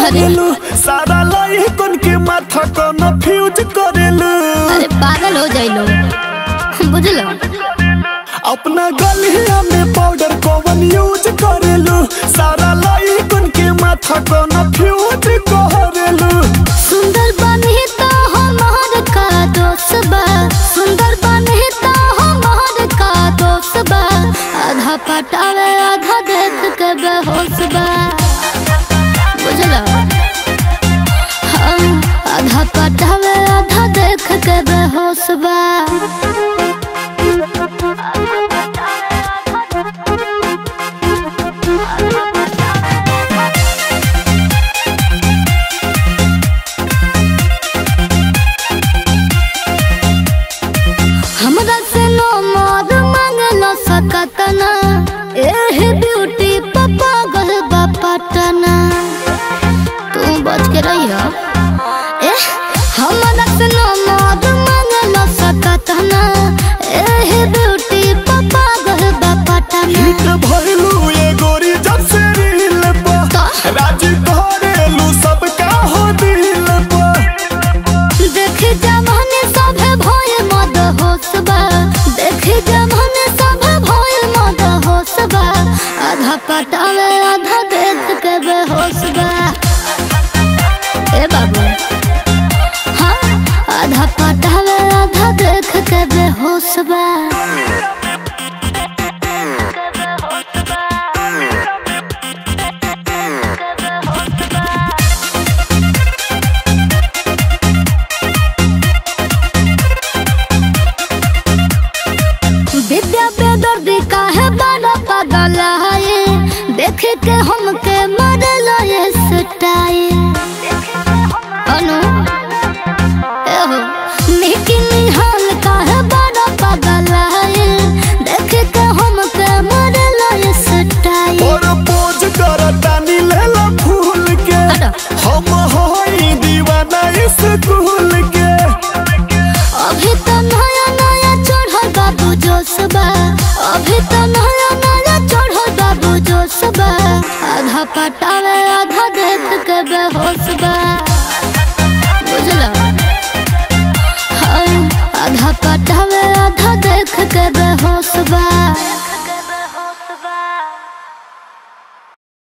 करेलू सारा लइकन के माथा कन्फ्यूज करेलू अरे पागल हो जाइलो बुझलो अपना गलिया में पाउडर कौन यूज करेलू सारा लइकन के माथा कन्फ्यूज करेलू सुंदर बने तो हमार का दोस्त बा सुंदर बने तो हमार का दोस्त बा आधा पटावे आधा देख के बेहोश बा बुझलो हाँ, आधा पटावे आधा देख के बेहोश बा हमरा से नो मोर मांगलो सकतना एह ब्यूटी पप्पा गल बापटना तू बच के रही हो एह हमरा से नो मोर मांगलो सकतना एह ब्यूटी पप्पा गल बापटना हिट भइलू ये गोरी जब से रील का? पर राजी करेलू सबका हो दिल पर देख जमाने सभे भय मद होसबा देख जमाने सभे भय मद होसबा आधा पटावे आधा देख के बेहोसबा ए बाबू हाँ आधा पटावे आधा देख के बेहोसबा विद्या पे दर्द काहे बड़ा पागल है देख के हमके मरल ये सटाए अनु एहो लेकिन हाल काहे बड़ा पागल है देख के हमके मरल ये सटाए और पोज करतानी लेला फूल के हटो। हम होई दीवाना स्कूल के अभी तो नया नया चढ़ल बाबू जोशबा अभी तो नया नया चढ़ल बाबू जोशबा आधा पटावे